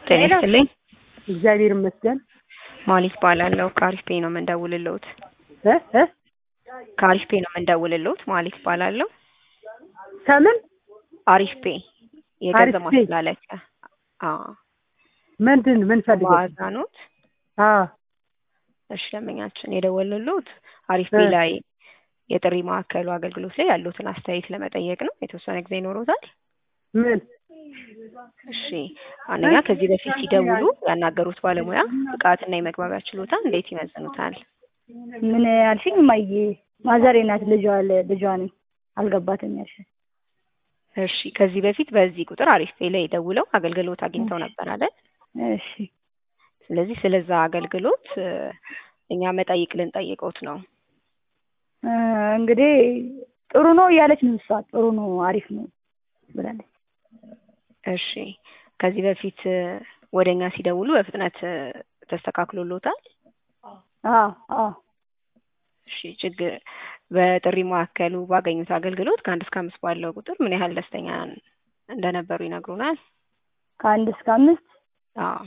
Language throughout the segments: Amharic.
ጤና ይስጥልኝ። እግዚአብሔር ይመስገን። ማሊክ እባላለሁ። ከአሪፍ ፔ ነው የምንደውልልዎት። እ እ ከአሪፍ ፔ ነው የምንደውልልዎት። ማሊክ እባላለሁ። ከምን አሪፍ ፔ የገንዘብ አሪፍ ፔ? ማስተላለፊያ። አዎ ምንድን ምን ፈልገው? ዋዛ ኖት። አዎ እሺ ደንበኛችን የደወልልዎት አሪፍ ፔ እ። ላይ የጥሪ ማዕከሉ አገልግሎት ላይ ያሉትን አስተያየት ለመጠየቅ ነው። የተወሰነ ጊዜ ይኖሮታል? ምን እሺ አንደኛ ከዚህ በፊት ሲደውሉ ያናገሩት ባለሙያ ብቃትና የመግባቢያ ችሎታ እንዴት ይመዝኑታል? ምን ያልሽኝ? እማዬ ማዘሬ ናት። ልጇ ልጇ ነኝ። አልገባትም ያልሽኝ? እሺ ከዚህ በፊት በዚህ ቁጥር አሪፍ ፔ ላይ ደውለው አገልግሎት አግኝተው ነበር አይደል? እሺ ስለዚህ ስለዛ አገልግሎት እ፣ እኛ መጠይቅ ልንጠይቀውት ነው። እ፣ እንግዲህ ጥሩ ነው እያለች ነው እሷ። ጥሩ ነው አሪፍ ነው ብላለች። እሺ ከዚህ በፊት እ፣ ወደ እኛ ሲደውሉ በፍጥነት እ፣ ተስተካክሎሎታል? አዎ አዎ እሺ ችግር በጥሪ ማዕከሉ ባገኙት አገልግሎት ከአንድ እስከ አምስት ባለው ቁጥር ምን ያህል ደስተኛ እንደነበሩ ይነግሩናል? ከአንድ እስከ አምስት አዎ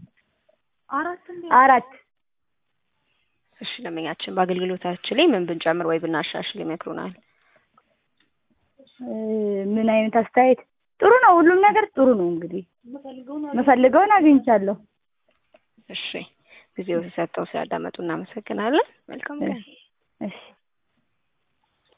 አራት እሺ ደንበኛችን በአገልግሎታችን ላይ ምን ብንጨምር ወይ ብናሻሽል ይመክሩናል? እ፣ ምን አይነት አስተያየት? ጥሩ ነው። ሁሉም ነገር ጥሩ ነው። እንግዲህ የምፈልገውን አግኝቻለሁ። እሺ ጊዜው ሰጥተው ስላዳመጡ እናመሰግናለን። መልካም ቀን። እሺ